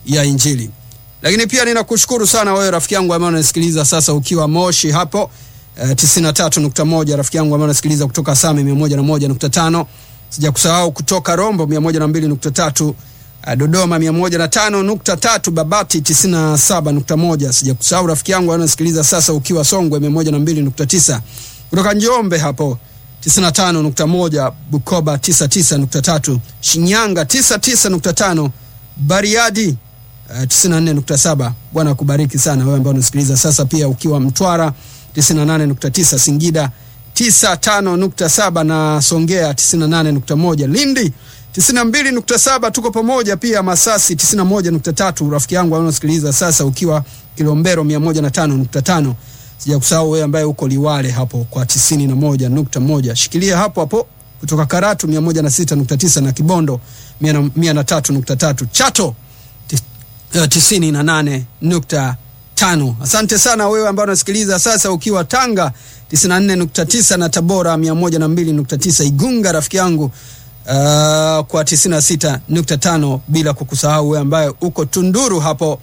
ya Injili. Lakini pia ninakushukuru sana wewe rafiki yangu ambaye unasikiliza sasa ukiwa Moshi hapo eh, 93.1, rafiki yangu ambaye unasikiliza kutoka Same 101.5, sijakusahau kutoka Rombo 102.3, eh, Dodoma 105.3, Babati 97.1, sijakusahau rafiki yangu ambaye unasikiliza sasa ukiwa Songwe 102.9, kutoka Njombe hapo 95.1, Bukoba 99.3, Shinyanga 99.5, Bariadi uh, 94.7. Bwana akubariki sana wewe ambao unasikiliza sasa, pia ukiwa Mtwara 98.9, Singida 95.7 na Songea 98.1, Lindi 92.7, tuko pamoja pia Masasi 91.3, rafiki yangu ambao unasikiliza sasa ukiwa Kilombero 105.5 sijakusahau wewe ambaye uko Liwale hapo kwa 91.1. Shikilia hapo hapo kutoka Karatu 106.9 na Kibondo 103.3. Chato 98.5. Asante sana wewe ambaye unasikiliza sasa ukiwa Tanga 94.9 na Tabora 102.9, Igunga rafiki yangu uh, kwa 96.5, bila kukusahau wewe ambaye uko Tunduru hapo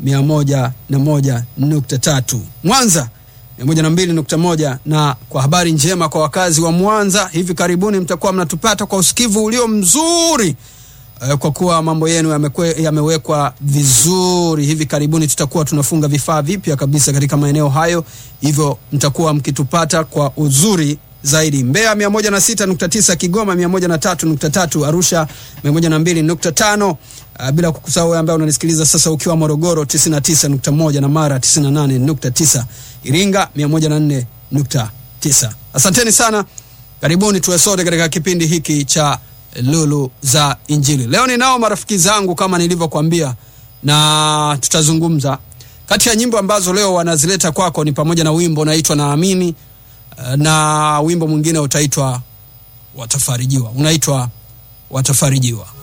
101.3, Mwanza 102.1. Na kwa habari njema kwa wakazi wa Mwanza, hivi karibuni mtakuwa mnatupata kwa usikivu ulio mzuri uh, kwa kuwa mambo yenu yamewekwa vizuri. Hivi karibuni tutakuwa tunafunga vifaa vipya kabisa katika maeneo hayo, hivyo mtakuwa mkitupata kwa uzuri zaidi. Mbeya 106.9, Kigoma 103.3, Arusha 102.5, uh, bila kukusahau ambaye unanisikiliza sasa ukiwa Morogoro 99.1 na Mara 98.9, Iringa 104.9. Asanteni sana, karibuni tuwe sote katika kipindi hiki cha Lulu za Injili. Leo ninao marafiki zangu kama nilivyokuambia, na tutazungumza kati ya nyimbo ambazo leo wanazileta kwako ni pamoja na wimbo unaitwa Naamini na wimbo mwingine utaitwa Watafarijiwa, unaitwa Watafarijiwa.